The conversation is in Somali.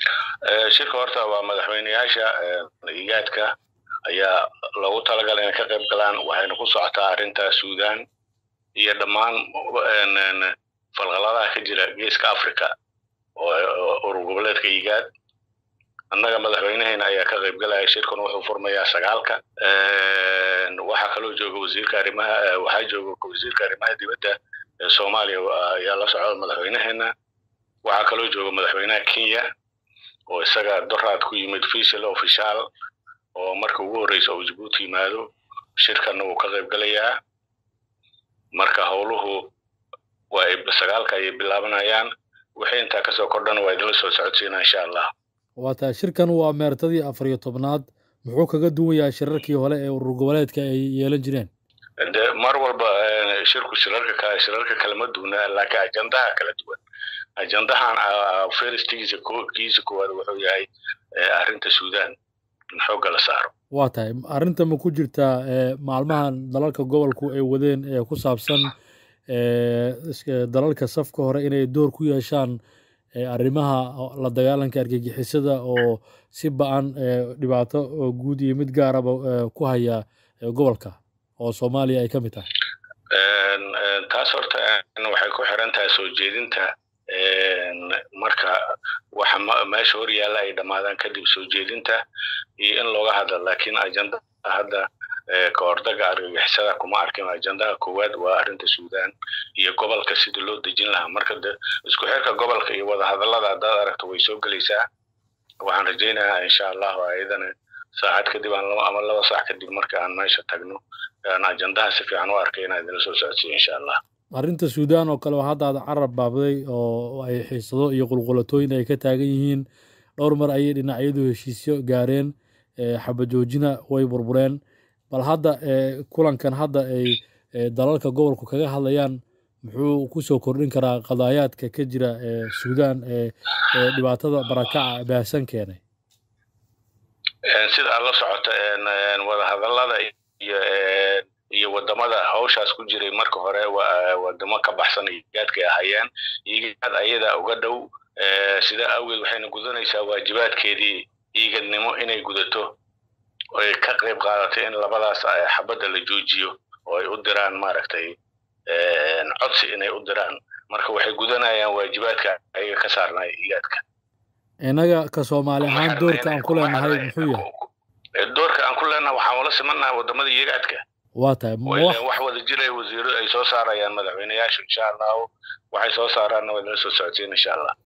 shirka horta waa madaxweyneyaasha igaadka ayaa loogu talagalay inay ka qayb galaan waxayna ku socotaa arrinta suudan iyo dhammaan falqaladaha ka jira geeska africa oo urur goboleedka igaad annaga madaxweyneheena ayaa ka qayb galaya shirkan wuxuu furmayaa sagaalka waxaa kaloo jooga wasiirka arrimaha waxaa jooga wasiirka arrimaha dibadda ee soomaaliya ayaa la socda madaxweyneheena waxaa kaloo jooga madaxweynaha kenya oo isaga doraad ku yimid official official oo marka ugu horreysa uu jabuuti yimaado shirkanna wuu ka qayb galayaa marka howluhu waa sagaalka ayay bilaabanayaan wixii intaa kasoo kordhana waa idinla soo socodsiinaa insha allah waa tahay shirkan waa meertadii afar iyo tobnaad muxuu kaga duwan yahay shirarkii hore ee urur goboleedka ay yeelan jireen de mar walba shirku shirarka kale shirarka kalema duwana laakiin ajandaha kala duwan ajandahan feristigiisa kiisa koowaad wuxuu yahay arrinta suudan in xoogga la saaro waa tahay arrinta ma ku jirtaa maalmahan dalalka gobolku ay wadeen ee ku saabsan dalalka safka hore inay door ku yeeshaan arrimaha la dagaalanka argagixisada oo si ba-an dhibaato guud iyo mid gaaraba ku haya gobolka oo soomaaliya ay ka mid tahay taas horta waxay ku xiran tahay soo jeedinta marka waxa meesha hor yaalla ay dhammaadaan kadib soo jeedinta iyo in looga hadla laakiin ajanda hadda ka hordaga argagixisada kuma arkin ajandaha koowaad waa arrinta suudan iyo gobolka sidii loo dejin lahaa marka de isku xirka gobolka iyo wadahadallada haddaad aragto way soo gelaysaa waxaan rajaynayaa insha allahu ayadana saacad kadib ama laba saac kadib marka aan meesha tagno aan ajandaha si fiican u arkay inaan idinla soo socodsiyo insha allah arrinta suudan oo kale oo hadda aad carab baabday oo ay xiisado iyo qulqulatooyin ay ka taagan yihiin dhowr mar ayay dhinacyadu heshiisyo gaareen xabajoojina way burbureen bal hadda kulankan hadda ay dalalka gobolku kaga hadlayaan muxuu kusoo kordhin karaa qadaayaadka ka jira suudan ee dhibaatada barakaca baahsan keenay sida aad la socota wadahadallada iyo iyo wadamada hawshaas ku jiray marka hore wadamo ka baxsan igaadkay ahayeen igaad ayada uga dhow sidaa awgeed waxayna gudanaysaa waajibaadkeedii iigadnimo inay gudato oy ka qayb qaadatay in labadaas xabadda la joojiyo oo ay u diraan maaragtay codsi inay u diraan marka waxay gudanayaan waajibaadka ayaga ka saarnay igaadka innaga ka soomaali ahaan doorka aan ku leenahay muxuu yahay doorka aan ku leenahay waxaan ula simannahay wadamada igaadka waa tahay wax wada jiray wasiiro ay soo saarayaan madaxweyneyaashu insha allahu waxay soo saaraanna waa nala soo socodsiin insha allah